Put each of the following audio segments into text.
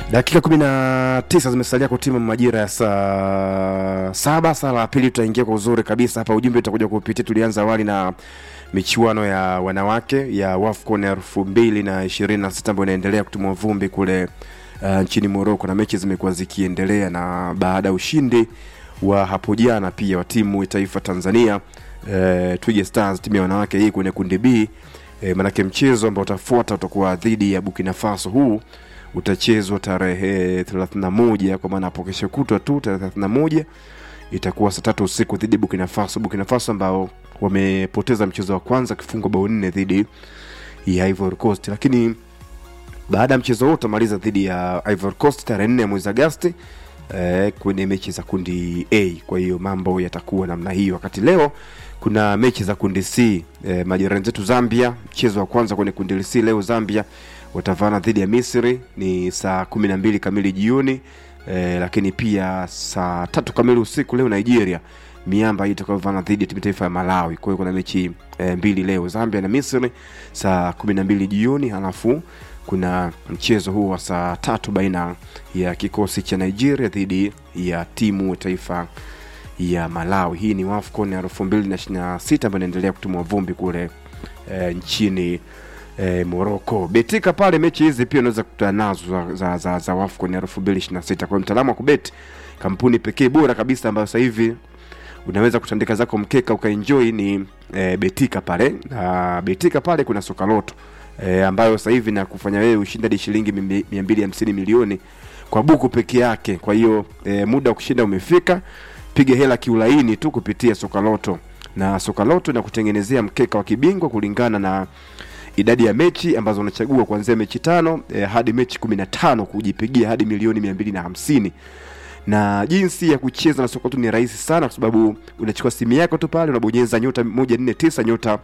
dakika kumi na tisa zimesalia kutimu majira ya saa saba saa la pili tutaingia kwa uzuri kabisa hapa ujumbe utakuja kupitia tulianza awali na michuano ya wanawake ya wafcon elfu mbili na ishirini na sita ambayo inaendelea kutumwa vumbi kule uh, nchini moroko na mechi zimekuwa zikiendelea na baada ya ushindi wa hapo jana pia wa timu ya taifa tanzania uh, twiga stars timu ya wanawake hii kwenye kundi b e, manake mchezo ambao utafuata utakuwa dhidi ya Burkina Faso. Huu utachezwa tarehe 31 kwa maana hapo kesho kutwa tu tarehe 31 itakuwa saa tatu usiku dhidi ya Burkina Faso. Burkina Faso ambao wamepoteza mchezo wa kwanza kifungo bao nne dhidi ya Ivory Coast, lakini baada ya mchezo huo utamaliza dhidi ya Ivory Coast tarehe 4 mwezi Agosti eh, kwenye mechi za kundi A. Kwa hiyo mambo yatakuwa namna hiyo, wakati leo kuna mechi za kundi C. Eh, majirani zetu Zambia, mchezo wa kwanza kwenye kundi C leo Zambia watavana dhidi ya Misri ni saa kumi na mbili kamili jioni eh, lakini pia saa tatu kamili usiku leo Nigeria miamba hii itakayovana dhidi ya timu taifa ya Malawi. Kwa hiyo kuna mechi eh, mbili leo Zambia na Misri saa kumi na mbili jioni halafu kuna mchezo huu wa saa tatu baina ya kikosi cha Nigeria dhidi ya timu taifa ya Malawi. Hii ni WAFCON ya elfu mbili na ishirini na sita ambayo inaendelea kutumwa vumbi kule e, nchini e, Morocco. Betika pale, mechi hizi pia unaweza kukutana nazo za, za, za, za WAFCON ya elfu mbili ishirini na sita. Kwa hiyo mtaalamu wa kubet, kampuni pekee bora kabisa ambayo sasa hivi unaweza kutandika zako mkeka ukaenjoy ni e, Betika pale na Betika pale kuna soka loto e, ambayo sasa hivi na kufanya wewe ushinde hadi shilingi mia mbili hamsini milioni kwa buku peke yake. Kwa hiyo e, muda wa kushinda umefika piga hela kiulaini tu kupitia sokaloto na sokaloto na kutengenezea mkeka wa kibingwa kulingana na idadi ya mechi ambazo unachagua kuanzia mechi tano eh, hadi mechi kumi na tano kujipigia hadi milioni mia mbili na hamsini na jinsi ya kucheza na sokaloto ni rahisi sana kwa sababu unachukua simu yako tu pale unabonyeza nyota moja nne tisa nyota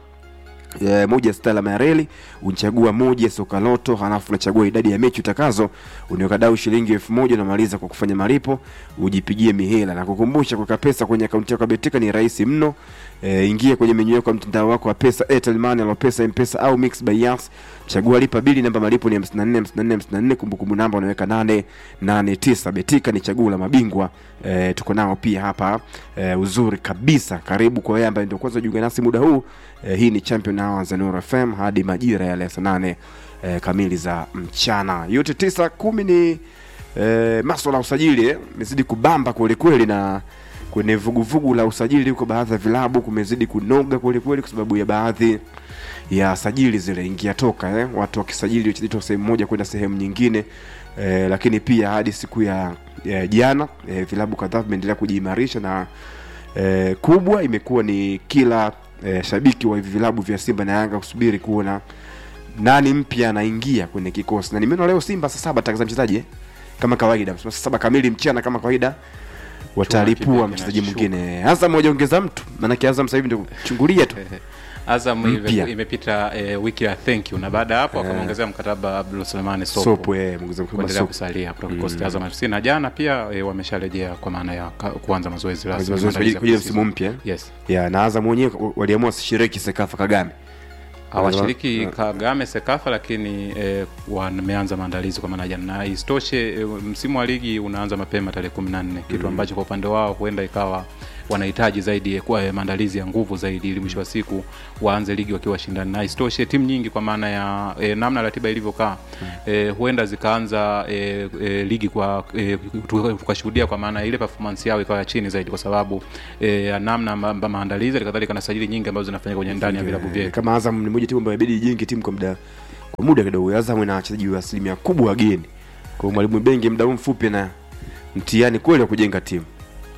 E, moja sita alama ya reli unachagua moja soka loto halafu unachagua idadi ya mechi utakazo unaweka dau shilingi elfu moja unamaliza kwa kufanya malipo ujipigie mihela na kukumbusha kuweka pesa kwenye akaunti yako ya betika ni rahisi mno e, ingia kwenye menyu yako ya mtandao wako wa pesa airtel money alopesa mpesa au mix by yas chagua lipa bili namba malipo ni 54 54 54 kumbukumbu namba unaweka 889 betika ni chaguo la mabingwa e, tuko nao pia hapa e, uzuri kabisa karibu kwa wewe ambaye ndio kwanza jiunga nasi muda huu e, hii ni champion hours za Nuru FM hadi majira yale ya saa nane e, kamili za mchana yote tisa kumi ni e, maswala ya usajili eh, imezidi kubamba kwelikweli na kwenye vuguvugu la usajili huko baadhi ya vilabu kumezidi kunoga kwelikweli kwa sababu ya baadhi ya sajili zile ingia toka eh, watu wakisajili wachezaji toka sehemu moja kwenda sehemu nyingine eh, lakini pia hadi siku ya ya jana eh, vilabu kadhaa vimeendelea kujiimarisha na eh, kubwa imekuwa ni kila eh, shabiki wa hivi vilabu vya Simba na Yanga kusubiri kuona nani mpya anaingia kwenye kikosi, na nimeona leo Simba saa saba tangaza mchezaji eh, kama kawaida saa saba kamili mchana kama kawaida watalipua mchezaji mwingine. Azam wajaongeza mtu, maanake Azam sasa hivi ndio kuchungulia tu Azam Mpya. ime- imepita e, wiki ya thank you na baada ya hapo akamwongezea mkataba Abdul Sulemani Sopo sopo eh, mwongeza mkubwa kuendelea sopo kusalia kutoka kikosi cha Azam FC na jana pia e, wamesharejea kwa maana ya ka- kuanza mazoezi rasmi mazoezi kwa ajili- kwa ajili ya msimu mpya eh? Yes. ya na Azam wenyewe waliamua wasishiriki Sekafa Kagame hawashiriki Yeah. Kagame Sekafa, lakini e, wameanza maandalizi kwa maana jana, na isitoshe e, msimu wa ligi unaanza mapema tarehe kumi na nne kitu ambacho kwa upande wao huenda ikawa wanahitaji zaidi kwa eh, maandalizi ya nguvu zaidi ili mwisho wa siku waanze ligi wakiwa washindani, na isitoshe timu nyingi kwa maana ya e, namna ratiba ilivyokaa e, huenda zikaanza e, e, ligi kwa e, tukashuhudia kwa maana ile performance yao ikawa ya chini zaidi kwa sababu e, ya namna ma, ma, maandalizi kadhalika na sajili nyingi ambazo zinafanyika kwenye ndani ya vilabu Eh, vyetu. kama Azam ni moja timu ambayo inabidi ijenge timu kwa muda kwa muda kidogo. Azam ina wachezaji wa asilimia kubwa wageni, kwa hiyo mwalimu Bengi muda huu mfupi na mtihani kweli wa kujenga timu.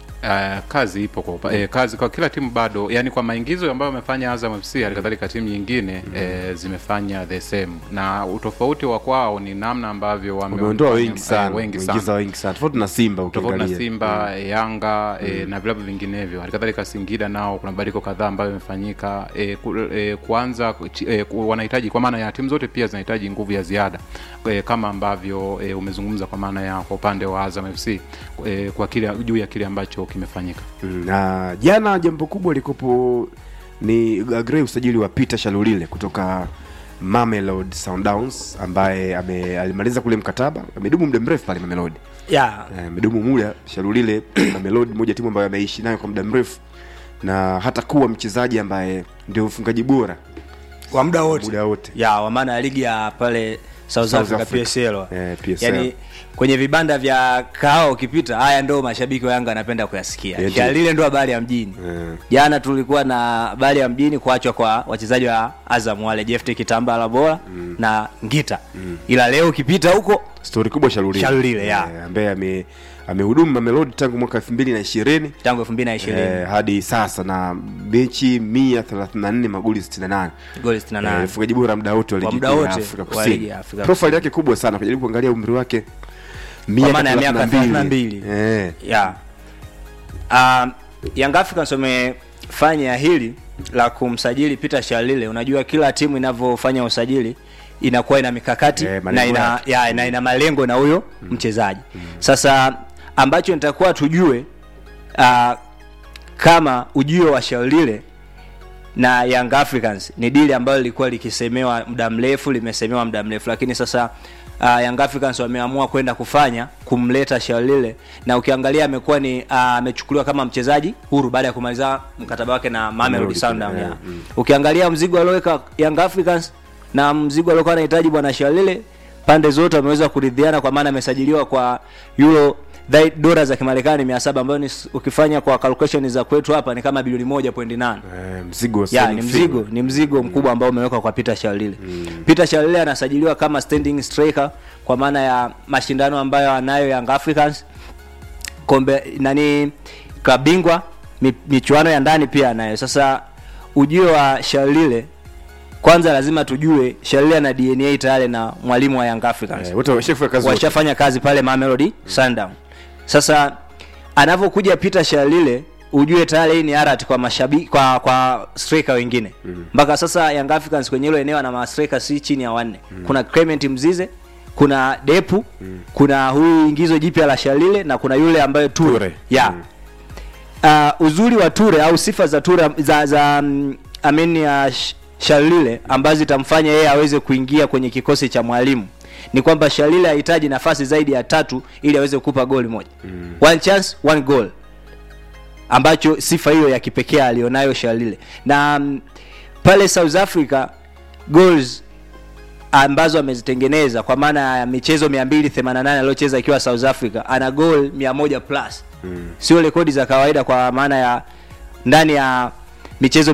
Uh, kazi ipo kwa upa, eh, kazi kwa kila timu bado, yani kwa maingizo ambayo wamefanya Azam FC halikadhalika timu nyingine eh, zimefanya the same, na utofauti wa kwao ni namna ambavyo wame- Wameondoa wame- wengi eh, sana, wengi wameingiza sana wengi sana, tofauti na Simba tofauti na ukiangalia. Simba Yanga eh, na vilabu vinginevyo. Halikadhalika Singida nao kuna mabadiliko kadhaa ambayo yamefanyika. Eh, ku, eh, kuanza chi- eh, ku- wanahitaji kwa maana ya timu zote pia zinahitaji nguvu ya ziada eh, kama ambavyo eh, umezungumza kwa maana ya kwa upande wa Azam FC eh, kwa kile juu ya kile ambacho kimefanyika. Mm, na jana jambo kubwa likopo ni Agrey usajili wa Peter Shalulile kutoka Mamelodi Sundowns ambaye ame, alimaliza kule mkataba amedumu muda mrefu pale Mamelodi yeah. Eh, amedumu muda Shalulile Mamelodi moja timu ambayo ameishi nayo kwa muda mrefu na hata kuwa mchezaji ambaye ndio mfungaji bora kwa muda wote muda wote ya wa maana ya ligi ya pale South, South Africa, Africa. PSL. Eh, PSL. Yani kwenye vibanda vya kahawa ukipita, haya ndo mashabiki wa Yanga wanapenda kuyasikia. Yeah, Yeah, lile ndo habari ya mjini. Eh. Jana tulikuwa na habari ya mjini kuachwa kwa wachezaji wa Azam wale Jefte Kitambala bora na Ngita. Ila leo ukipita huko stori kubwa Shalulile Shalulile, ya. Eh, ambaye ame amehudumu Mamelodi tangu mwaka 2020 tangu 2020 eh, hadi sasa na mechi 134 magoli 68 goli 68. Eh, mfungaji bora muda wote wa Kwa ligi muda kuu ya wote Afrika wa Kusini. ligi ya Afrika Profile yake kubwa sana, kujaribu kuangalia umri wake Kwa maana ya miaka 32. 32. Eh, yeah. Um, Young Africans wamefanya hili la kumsajili Peter Shalile. Unajua kila timu inavyofanya usajili inakuwa ina mikakati Eh, na malengo ina, yake. ya, na ina malengo na huyo mchezaji. Sasa ambacho nitakuwa tujue uh, kama ujio wa Shalile na Young Africans ni dili ambalo lilikuwa likisemewa muda mrefu, limesemewa muda mrefu, lakini sasa uh, Young Africans wameamua kwenda kufanya kumleta Shalile, na ukiangalia amekuwa ni ah, amechukuliwa kama mchezaji huru baada ya kumaliza mkataba wake na Mamelodi Mamelodi, Sundowns. yeah, yeah. mm. Ukiangalia mzigo alioweka Young Africans na mzigo aliokuwa anahitaji bwana Shalile, pande zote wameweza kuridhiana, kwa maana amesajiliwa kwa euro dai- dola za Kimarekani 700 ambayo ni ukifanya kwa calculation za kwetu hapa ni kama bilioni 1.8 eh, mzigo wa ya Sony ni Figo. mzigo ni mzigo mkubwa ambao umewekwa kwa Peter Shalile. Peter Shalile anasajiliwa kama standing striker kwa maana ya mashindano ambayo anayo Young Africans kombe nani klabu bingwa mi- michuano ya ndani pia anayo. Sasa ujio wa Shalile kwanza lazima tujue Shalile ana DNA tayari na mwalimu wa Young Africans Eh, wote washafanya kazi wote. washafanya kazi pale Mamelodi Sundown. Sasa anavyokuja Peter Shalile ujue tayari hii ni arat kwa mashabiki kwa kwa striker wengine mpaka sasa Young Africans kwenye hilo eneo ana ma striker si chini ya wanne kuna Clement Mzize kuna Depu kuna huyu ingizo jipya la Shalile na kuna yule ambaye Ture, Ture. ya Mm. uh, uzuri wa Ture au sifa za Ture za za um, amen ya Sh- Shalile ambazo zitamfanya yeye aweze kuingia kwenye kikosi cha mwalimu ni kwamba Shalile hahitaji nafasi zaidi ya tatu ili aweze kukupa goli moja. Mm. One chance, one goal. Ambacho sifa hiyo ya kipekee alionayo Shalile. Na um, pale South Africa goals ambazo amezitengeneza kwa maana ya michezo 288 aliyocheza akiwa South Africa ana goal 100 plus mm. sio rekodi za kawaida kwa maana ya ndani ya michezo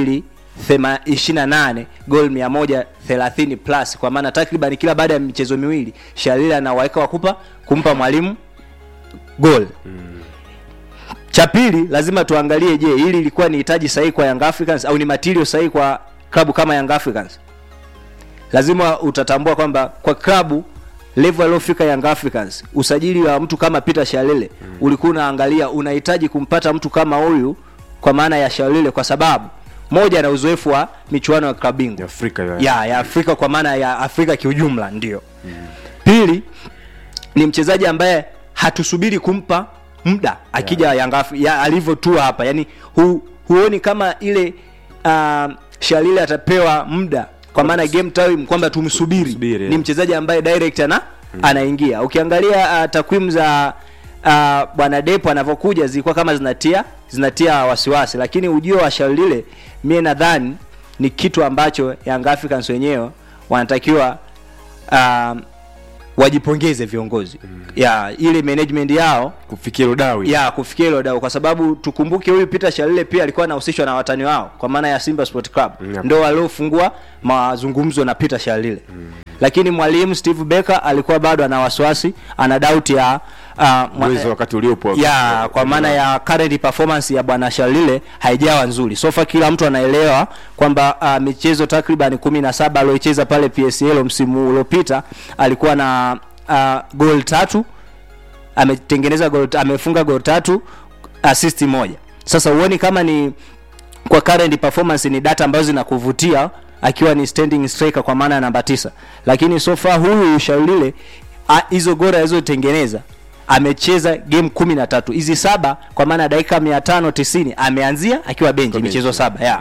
228 goal 130 plus kwa maana takriban kila baada ya michezo miwili Shalila anawaweka wakupa kumpa mwalimu goal cha pili lazima tuangalie je hili ilikuwa ni hitaji sahihi kwa Young Africans au ni material sahihi kwa klabu kama Young Africans lazima utatambua kwamba kwa klabu level aliyofika Young Africans usajili wa mtu kama Peter Shalele mm. ulikuwa unaangalia unahitaji kumpata mtu kama huyu kwa maana ya Shalele kwa sababu moja na uzoefu wa michuano ya klabu bingwa Ya Afrika ya. ya ya Afrika kwa maana ya Afrika kiujumla ndio mm. pili ni mchezaji ambaye hatusubiri kumpa muda akija yeah. Yanga ya, alivyotua hapa yani hu, huoni kama ile uh, Shalile atapewa muda kwa maana game time kwamba tumsubiri Tumsubiri, ni yeah. mchezaji ambaye direct ana anaingia ukiangalia uh, takwimu za uh, bwana Depo anavyokuja zilikuwa kama zinatia zinatia wasiwasi lakini ujio wa Shalile mie nadhani ni kitu ambacho Young Africans wenyewe wanatakiwa um, wajipongeze viongozi mm. ya ile management yao kufikia Rodawi. ya kufikia hilo dau kwa sababu tukumbuke huyu Peter Shalile pia alikuwa anahusishwa na watani wao kwa maana ya Simba Sport Club Yep. ndo waliofungua mazungumzo na Peter Shalile mm. lakini mwalimu Steve Becker alikuwa bado ana wasiwasi ana doubt ya uh, mwa- Uwezo wakati uliopo. ya kwa maana ya current performance ya bwana Shalile haijawa nzuri. Sofa kila mtu anaelewa kwamba uh, michezo takriban 17 aliyocheza pale PSL msimu uliopita alikuwa na uh, goal tatu ametengeneza goal amefunga goal tatu assist moja. Sasa huoni kama ni kwa current performance ni data ambazo zinakuvutia akiwa ni standing striker kwa maana ya namba tisa, lakini so far huyu Shalile a- hizo gora alizotengeneza amecheza game kumi na tatu hizi saba kwa maana ya dakika mia tano tisini ameanzia akiwa benchi benchi. michezo saba ya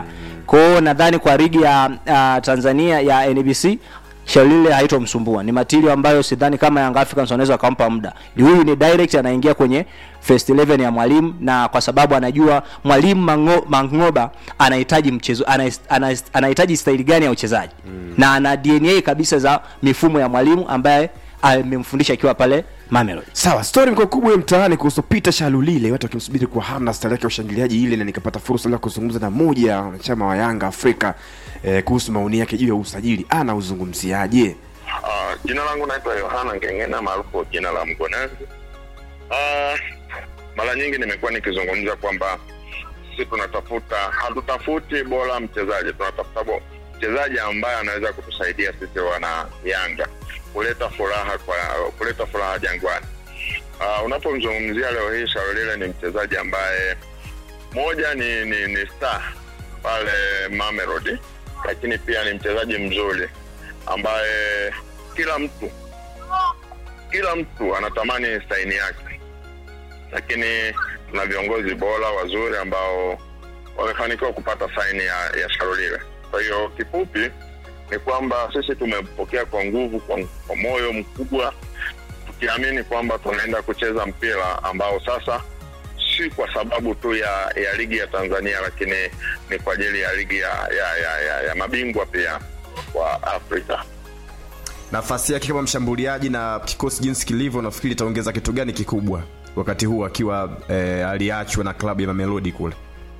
kwao nadhani kwa ligi ya uh, tanzania ya nbc shalile haitomsumbua ni matilio ambayo sidhani kama Young Africans wanaweza wakampa muda huyu ni direct anaingia kwenye first 11 ya mwalimu na kwa sababu anajua mwalimu Mango, mangoba anahitaji mchezo anahis- anahis- anahitaji staili gani ya uchezaji mm. na ana dna kabisa za mifumo ya mwalimu ambaye amemfundisha akiwa pale Mamelodi. sawa stori mko kubwa ya mtaani kuhusu peter shalulile watu wakimsubiri kwa hamu na stari yake ya ushangiliaji ile na nikapata fursa la kuzungumza na moja ya wanachama wa yanga afrika eh, kuhusu maoni yake juu ya usajili anauzungumziaje Uh, jina langu naitwa Yohana Ngengena maarufu jina la Mgonezi. Uh, mara nyingi nimekuwa nikizungumza kwamba sisi tunatafuta, hatutafuti bora mchezaji, tunatafuta bo- mchezaji ambaye anaweza kutusaidia sisi wana Yanga kuleta furaha kwa kuleta furaha Jangwani. Uh, unapomzungumzia leo hii Shaulile ni mchezaji ambaye moja ni, ni, ni star pale Mamelodi, lakini pia ni mchezaji mzuri ambaye kila mtu kila mtu anatamani saini yake, lakini tuna viongozi bora wazuri ambao wamefanikiwa kupata saini ya, ya Sharulile. Kwa hiyo kifupi ni kwamba sisi tumepokea kwa nguvu, kwa, kwa moyo mkubwa, tukiamini kwamba tunaenda kucheza mpira ambao sasa si kwa sababu tu ya, ya ligi ya Tanzania, lakini ni kwa ajili ya ligi ya, ya, ya, ya, ya mabingwa pia wa Afrika. nafasi yake kama mshambuliaji na kikosi jinsi kilivyo nafikiri itaongeza kitu gani kikubwa wakati huu akiwa eh, aliachwa na klabu ya mamelodi kule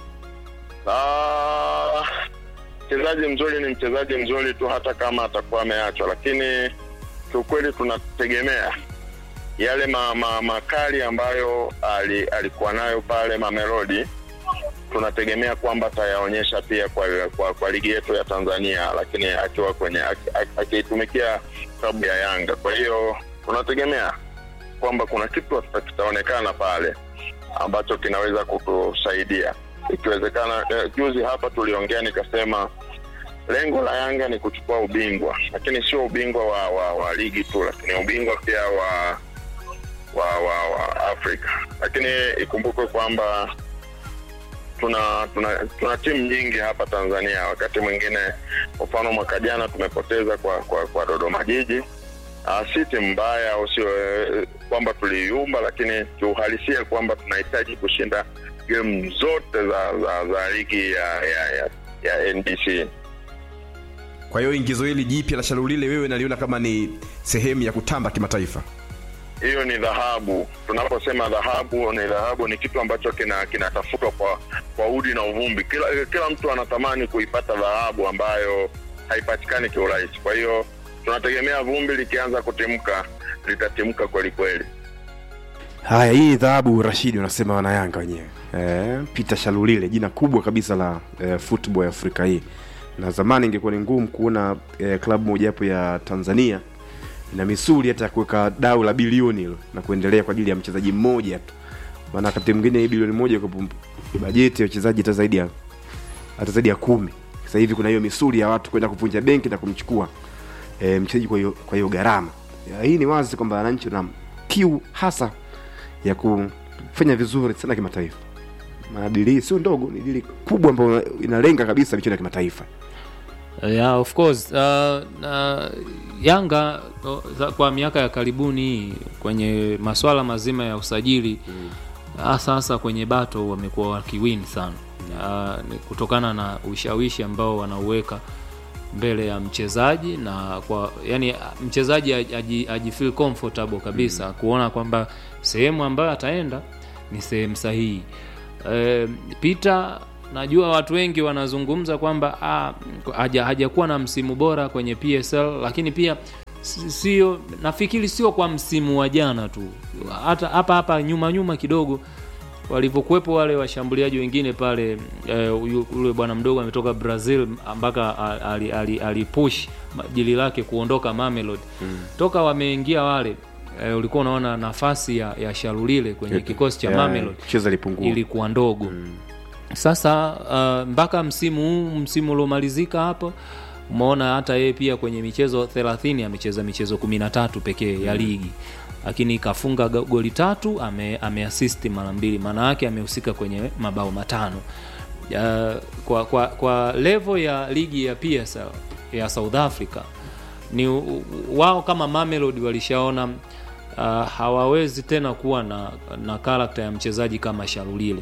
Ah, mchezaji mzuri ni mchezaji mzuri tu hata kama atakuwa ameachwa, lakini kiukweli tunategemea yale ma, ma, makali ambayo ali, alikuwa nayo pale Mamelodi tunategemea kwamba atayaonyesha pia kwa, kwa, kwa ligi yetu ya Tanzania, lakini akiwa kwenye aki- aki- akiitumikia klabu ya Yanga. Kwa hiyo tunategemea kwamba kuna kitu kita- kitaonekana pale ambacho kinaweza kutusaidia ikiwezekana. Eh, juzi hapa tuliongea nikasema lengo la Yanga ni kuchukua ubingwa, lakini sio ubingwa wa, wa, wa ligi tu, lakini ubingwa pia wa wa, wa, wa Afrika. Lakini ikumbukwe kwamba tuna tuna tuna timu nyingi hapa Tanzania. Wakati mwingine, kwa mfano mwaka jana tumepoteza kwa kwa, kwa Dodoma Jiji. Uh, si timu mbaya au sio eh, kwamba tuliiumba, lakini kiuhalisia kwamba tunahitaji kushinda game zote za za, za ligi ya, ya, ya, ya NBC. kwa hiyo ingizo hili jipya la shalulile wewe naliona kama ni sehemu ya kutamba kimataifa hiyo ni dhahabu. Tunaposema dhahabu, ni dhahabu ni kitu ambacho kina kinatafutwa kwa kwa udi na uvumbi. Kila kila mtu anatamani kuipata dhahabu ambayo haipatikani kiurahisi. Kwa hiyo tunategemea vumbi likianza kutimka litatimka kweli kweli. haya hii dhahabu rashidi wanasema wanayanga wenyewe eh, peter shalulile jina kubwa kabisa la eh, football ya afrika hii na zamani ingekuwa ni ngumu kuona eh, klabu mojawapo ya tanzania ina misuli hata ya kuweka dau la bilioni hilo na kuendelea kwa ajili ya mchezaji mmoja tu maana wakati mwingine hii bilioni moja kwa bajeti ya wachezaji hata zaidi ya hata zaidi ya kumi sasa hivi kuna hiyo misuli ya watu kwenda kuvunja benki na kumchukua e, mchezaji kwa hiyo kwa hiyo gharama Ya, hii ni wazi kwamba wananchi wana kiu hasa ya kufanya vizuri sana kimataifa maana dili hii sio ndogo ni dili kubwa ambayo inalenga kabisa michezo ya kimataifa yeah, of course uh, uh, yanga uh, za- kwa miaka ya karibuni kwenye maswala mazima ya usajili hasa hasa kwenye bato wamekuwa wakiwin sana uh, ni kutokana na ushawishi ambao wanauweka mbele ya mchezaji na kwa yani mchezaji aji, aji feel comfortable kabisa kuona kwamba sehemu ambayo ataenda ni sehemu sahihi e, Peter najua watu wengi wanazungumza kwamba ah, haja- hajakuwa na msimu bora kwenye PSL lakini pia si- sio nafikiri sio kwa msimu wa jana tu hata hapa hapa nyuma nyuma kidogo walivyokuwepo wale washambuliaji wengine pale eh, huyu- yule bwana mdogo ametoka brazil mpaka alipush ali, ali, alipush jili lake kuondoka Mamelodi mm. toka wameingia wale eh, ulikuwa unaona nafasi ya, ya sharulile kwenye kikosi cha Ya, Mamelodi cheza lipungua ilikuwa ndogo sasa uh, mpaka msimu huu msimu uliomalizika hapo umeona hata yeye pia kwenye michezo 30 amecheza michezo 13 pekee ya ligi lakini kafunga goli tatu ame, ameasisti mara mbili maana yake amehusika kwenye mabao matano uh, kwa, kwa, kwa level ya ligi ya PSL ya South Africa ni u- u- wao kama Mamelodi walishaona uh, hawawezi tena kuwa na, na karakta ya mchezaji kama Shalulile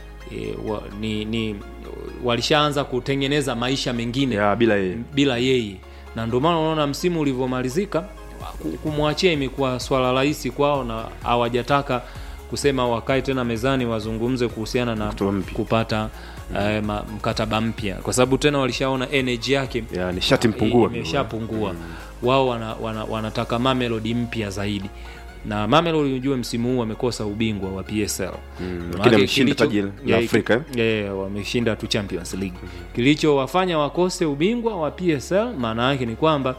e, wa, ni, ni walishaanza kutengeneza maisha mengine ya bila yeye bila yeye na ndio maana unaona msimu ulivyomalizika ku- kumwachia imekuwa swala rahisi kwao na hawajataka kusema wakae tena mezani wazungumze kuhusiana na Mkataba mpya. kupata eh, ma- mkataba mpya kwa sababu tena walishaona energy yake ya nishati mpungua imeshapungua wao wana, wana, wanataka Mamelodi mpya zaidi na Mamelodi ujue msimu huu wamekosa ubingwa wa PSL lakini Maana wameshinda kilicho- taji la ya, Afrika, eh? yeah, wameshinda tu Champions League kilichowafanya wakose ubingwa wa PSL maana yake ni kwamba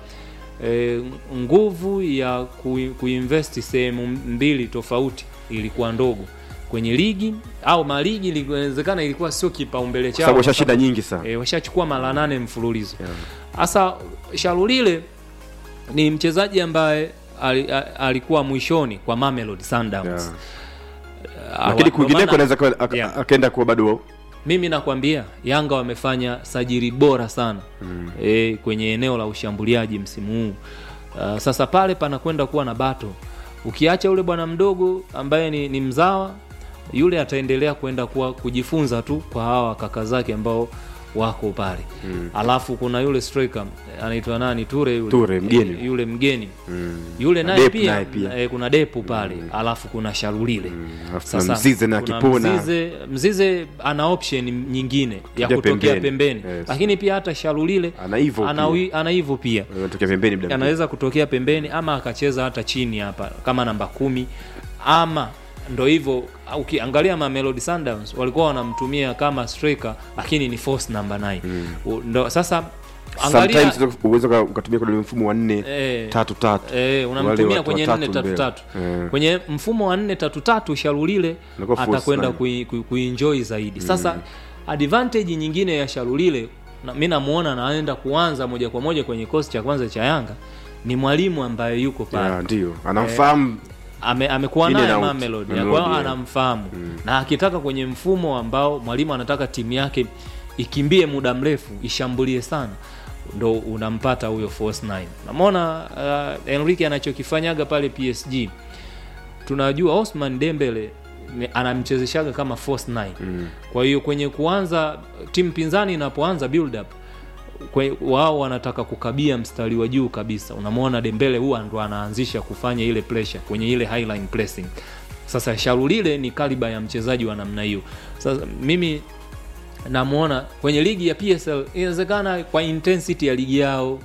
e, nguvu ya ku, kuinvesti sehemu mbili tofauti ilikuwa ndogo kwenye ligi au maligi inawezekana ilikuwa sio kipaumbele kwa chao sababu kwa washashinda sababu- nyingi sana e, washachukua mara nane mfululizo sasa Shalulile ni mchezaji ambaye ali- a- alikuwa mwishoni kwa Mamelodi Sundowns Yeah. Ah, lakini wa- kwingineko ndio maana- anaweza kuwa- aka- Yeah. akaenda kuwa bado mimi nakwambia Yanga wamefanya sajiri bora sana mm. e, kwenye eneo la ushambuliaji msimu huu uh, sasa pale panakwenda kuwa na bato ukiacha yule bwana mdogo ambaye ni, ni mzawa yule ataendelea kwenda kuwa kujifunza tu kwa hawa kaka zake ambao wako pale mm. alafu kuna yule striker anaitwa nani Ture yule, Ture, mgeni. Eh, yule mgeni yule Na naye Depu pia, naye pia. eh, kuna depu pale alafu kuna sharulile alafu kuna Mzize na kuna Kipona. Mzize, Mzize ana option nyingine ya Kuja kutokea pembeni. pembeni, Yes. lakini pia hata Shalulile Ana hivyo ana, pia. wi- ana hivyo pia anatokea pembeni muda mwingine. anaweza kutokea pembeni ama akacheza hata chini hapa kama namba kumi ama ndo hivyo ukiangalia Mamelodi Sundowns walikuwa wanamtumia kama striker lakini ni force number 9 U- ndo sasa angalia sometimes uweza uka- ukatumia kwenye mfumo wa nne Eh, tatu tatu Eh, Wale unamtumia watu kwenye watatu nne tatu mbele. tatu Eh. kwenye mfumo wa nne tatu tatu Sharulile Inakuwa false atakwenda nine. kui- kui- kuenjoy zaidi sasa advantage nyingine ya Sharulile na, mi namuona anaenda kuanza moja kwa moja kwenye kikosi cha kwanza cha Yanga ni mwalimu ambaye yuko pale Ya, ndio anamfahamu ame, amekuwa In naye and out. Mamelodi Mamelodi, kwa hiyo yeah. anamfahamu na akitaka kwenye mfumo ambao mwalimu anataka timu yake ikimbie muda mrefu ishambulie sana ndo unampata huyo force 9 namwona uh, Enrique anachokifanyaga pale PSG tunajua Osman Dembele ni- anamchezeshaga kama force 9 kwa hiyo kwenye kuanza timu pinzani inapoanza build up kwe- wao wanataka kukabia mstari wa juu kabisa unamwona dembele huwa ndo anaanzisha kufanya ile pressure kwenye ile highline pressing sasa sharulile ni kaliba ya mchezaji wa namna hiyo sasa mimi namwona kwenye ligi ya psl inawezekana kwa intensity ya ligi yao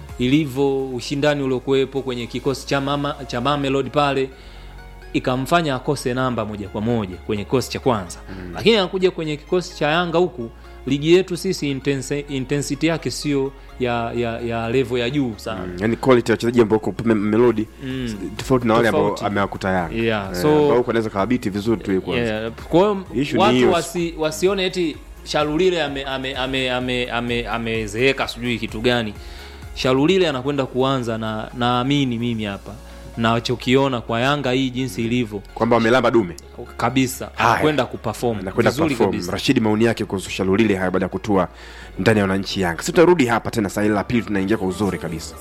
ilivyo ushindani uliokuwepo kwenye kikosi cha mama cha mamelodi pale ikamfanya akose namba moja kwa moja kwenye kikosi cha kwanza mm. lakini anakuja kwenye kikosi cha yanga huku ligi yetu sisi intense, intensity yake sio ya, ya, ya level ya juu sana mm. yani quality ya wachezaji ambao uko me- melodi tofauti na wale ambao Tofauti. amewakuta Yanga Yeah, Eh, so- ambao huko anaweza kawabiti vizuri tu kwanza yeah. kwa hiyo Issue ni watu hiyo. wasi, wasione eti sharulile amezeeka ame, ame, ame, ame, amezeeka sijui kitu gani sharulile anakwenda kuanza na naamini mimi hapa nachokiona kwa yanga hii jinsi ilivyo kwamba wamelamba dume kabisa Haya. anakwenda kuperform anakwenda vizuri perform kabisa rashidi maoni yake kuhusu shalulile haya baada ya kutua ndani ya wananchi yanga si tutarudi hapa tena saa ile la pili tunaingia kwa uzuri kabisa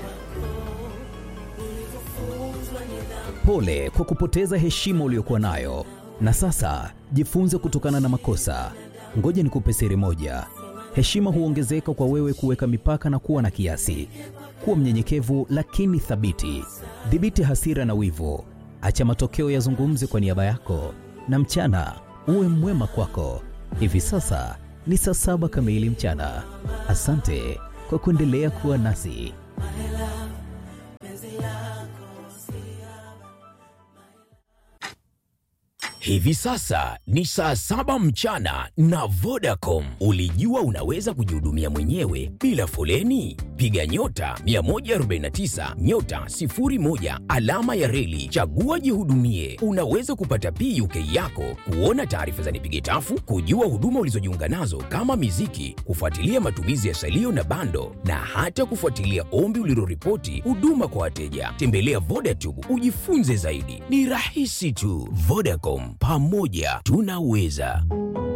Pole kwa kupoteza heshima uliyokuwa nayo, na sasa jifunze kutokana na makosa. Ngoja nikupe siri moja: heshima huongezeka kwa wewe kuweka mipaka na kuwa na kiasi. Kuwa mnyenyekevu lakini thabiti. Dhibiti hasira na wivu, acha matokeo yazungumze kwa niaba yako, na mchana uwe mwema kwako. Hivi sasa ni saa saba kamili mchana. Asante kwa kuendelea kuwa nasi. Hivi sasa ni saa saba mchana na Vodacom. Ulijua unaweza kujihudumia mwenyewe bila foleni? Piga nyota 149 nyota 01 alama ya reli, chagua jihudumie. Unaweza kupata PUK yako, kuona taarifa za nipige tafu, kujua huduma ulizojiunga nazo kama miziki, kufuatilia matumizi ya salio na bando, na hata kufuatilia ombi uliloripoti huduma kwa wateja. Tembelea Vodacom ujifunze zaidi, ni rahisi tu. Vodacom, pamoja tunaweza.